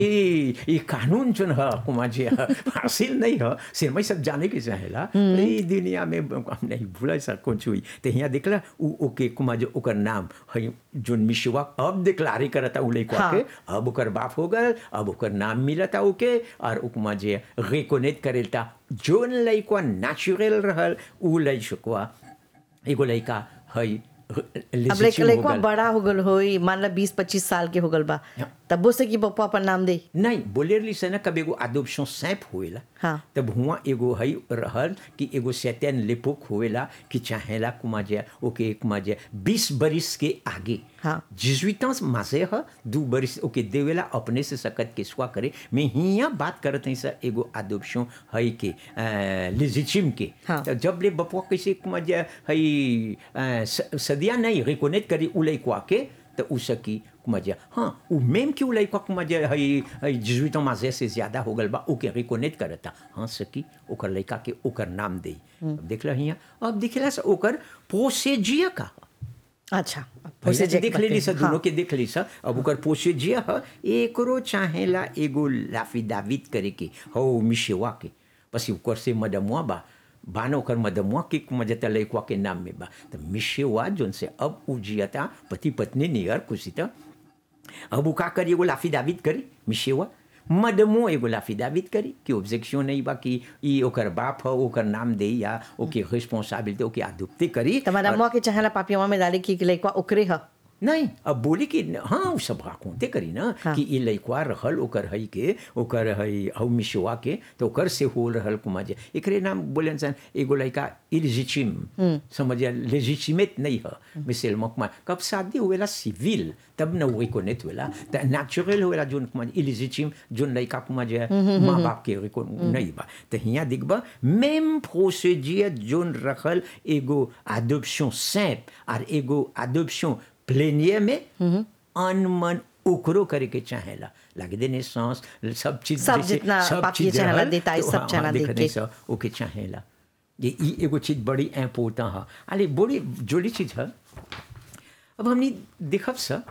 ये ये कानून जो है कुमार जी है, हासिल नहीं है सिर्फ मैं सब जाने के चाहेला ये दुनिया में हम नहीं भूला सा कुछ हुई तो यहाँ देखला उ ओके कुमार जो ओकर नाम है जो मिशवा अब डिक्लारे करता उ लइका हाँ। के अब ओकर बाप हो गल अब ओकर नाम मिलता ओके और उ कुमार जी रिकोनेट करेलता जोन लइका नेचुरल रहल उ लइकवा एगो लइका है अब लइका लइका बड़ा हो गल होई मान ला बीस पच्चीस साल के हो गल बा हाँ। तब्बो से कि पप्पा अपन नाम दे नहीं बोले रही से ना कब एगो adoption सैप होएला हाँ। तब हुआ एगो हई रहल कि एगो सैतन लिपुक होएला कि चाहेला कुमा जे ओके कुमा जे बीस बरिस के आगे हाँ। जिजुइतांस मासे ह दू बरिस ओके देवेला अपने से सकत के स्वा करे मैं हिया बात करत हई सर एगो adoption हई के लेजिटिम के हाँ। तो जब ले बपुआ कैसे कुमा जे हई अ, स- सदिया नहीं रिकोनेट करी उलई क्वा के तो उ सकी कुमजा हाँ उ मेम कि उ लइका कुमजा हई हई जिजुइतो माजे से ज्यादा हो गल बा ओके रिकोनेट करता हाँ सकी ओकर लइका के ओकर नाम दे अब देखला हिया अब दिखला से ओकर पोसेजिया का अच्छा पहले जे देख बात लेली है। सर दोनों के देख ली सर अब ओकर पोसेजिया ह एकरो चाहेला एगो लाफिदावित करे के हो मिशेवा के पसी ओकर से मदमुआ बा बानो ओकर मदमुआ के मजता लइकवा के नाम में बा तो मिशेवा जोन से अब उजियता पति पत्नी नियर खुशी त अब उ का करी एगो लाफिदावित करी मिशेवा मदमो एगो लाफिदावित करी कि ऑब्जेक्शन नहीं बा कि ई ओकर बाप ह ओकर नाम दे या ओके रिस्पॉन्सिबिलिटी ओके आदुप्ति करी तुम्हारा मुआ के चाहेला पापियावा में डाले कि लइका ओकरे ह नहीं अब बोली कि हाँ उ सब राकोते करी ना हाँ। कि ई लइकवा रहल ओकर हई के ओकर हई हउ मिशवा के तो ओकर से हो रहल कुमा जे एकरे नाम बोले सन एगो लइका इलिजिचिम समझिया लेजिचिमेट नहीं ह मिसेल मकमा कब शादी हुएला सिविल तब न वही को नेत हुएला त नेचुरल हुएला जोन कुमा इलिजिचिम जोन लइका कुमा जे माँ बाप के को नहीं बा तो हिया दिखबा मेम प्रोसीजियर जोन रखल एगो adoption simple और एगो adoption प्लेनियर में अनमन ओकरो करे के चाहेला लगे देने सांस सब चीज सब जैसे जितना सब पापिये चीज चाहेला रहल, देता है, तो सब हाँ, चाहेला हाँ, दे देखने के। से ओके चाहेला ये ई एगो चीज बड़ी इम्पोर्टेंट है अरे बड़ी जोड़ी चीज है अब हमने देखब सर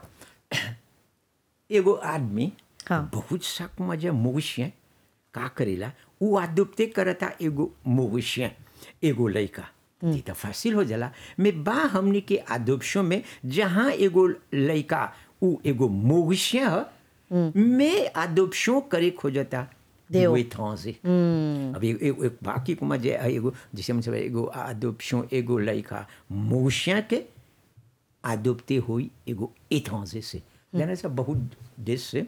एगो आदमी हाँ। बहुत सा मजा मवेशिया का करेला उ आदुपते करता एगो मवेशिया एगो लइका ये तो फासिल हो जाला में बा हमनी के आदोपशों में जहाँ एगो लइका उ एगो मवेशिया ह में आदोपशों करे खोजता देव। वे थांसे अब एक, एक, एक बाकी को मजे एगो जैसे हम सब एगो आदोपशों एगो लइका मवेशिया के आदोपते हुई एगो एथांजे से जाने से बहुत देश से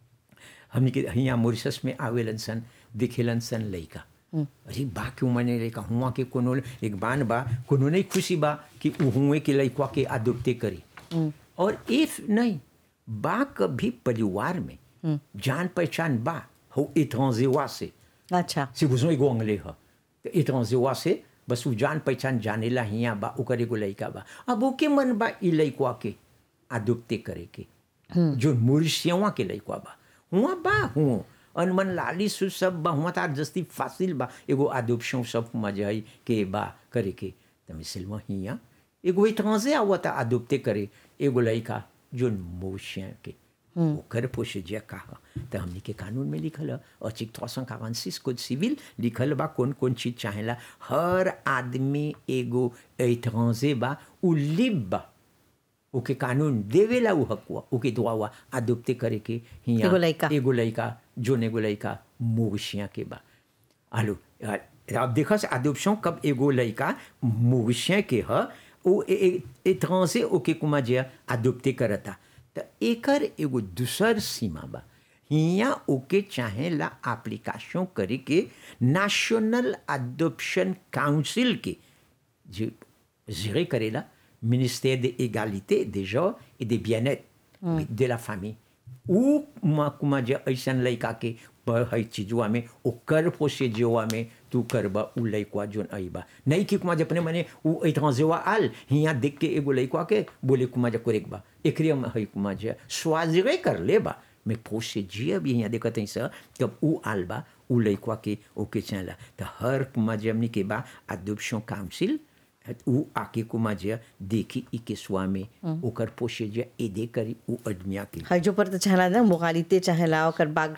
हमने के यहाँ मॉरिशस में आवेलन सन दिखेलन सन लइका अरे बा क्यों मने लइका हुआ के कोनो एक बान बा कोनो नहीं खुशी बा कि उ हुए के लइकवा के आदोपते करी और इफ नहीं बा कभी परिवार में जान पहचान बा हो एथांजेवा से अच्छा si vous एगो अंगले ह तो एतरजेवा से बस उ जान पहचान जानेला हिया बा ओकर एगो लइका बा अब ओके मन बा ई लइकवा के आदुप्ते करे के जो मुर्शियवा के लइकवा बा हुआ बा हुआ अनमन लाली सु सब बा हुआ तार जस्ती फासिल बा एगो आदुपशों सब मजहई के बा करे के त मिसलवा हिया एगो एतरजे आवता आदुप्ते करे एगो लइका जो मुर्शिया के ओकर पोषजिया का ह त हमनी के कानून में लिखल है अचिक trois cent quarante six code civil लिखल बा कौन कौन चीज चाहेला हर आदमी एगो एतरजे बा उ लिब बा ओके कानून देवेला उ हकुआ ओके दुआ हुआ आदुप्ते करे के हिया एगो लइका। एगो लइका जोन एगो लइका मोगशिया के बा आलू अब देखस आदुपशों कब एगो लइका मोगशिया के ह ओ एतरजे ओके कुमा जे आदुप्ते करता त एकर एगो दूसर सीमा बा हिया ओके चाहेला एप्लीकेशन करे के नेशनल अडॉप्शन काउंसिल के जो gérer करेला ministère de l'égalité des genres et des bien-être de la famille ou ma कुमा जे ऐसन लइका के पर हई चीजवा में ओकर प्रोसीजरवा में तू करबा उ लइकवा जोन आईबा नहीं कि कुमा जे अपने मने उ एतरजेवा आल हिया देख के एगो लइकवा के बोले कुमा जे करेक बा एकरे में हई कुमा जे स्वाजिरे कर लेबा में प्रोसीजर भी हिया देखत हई सर तब उ आल बा उ लइकवा के ओके चला त हर कुमा जे हमनी के बा अडॉप्शन काउंसिल उ आके कुमा जे देखी ई केसुआ में ओकर पोषे जे एदे करी उ आदमिया के हजो पर तो चाहला ना मोगालिते चाहेला ओकर बाग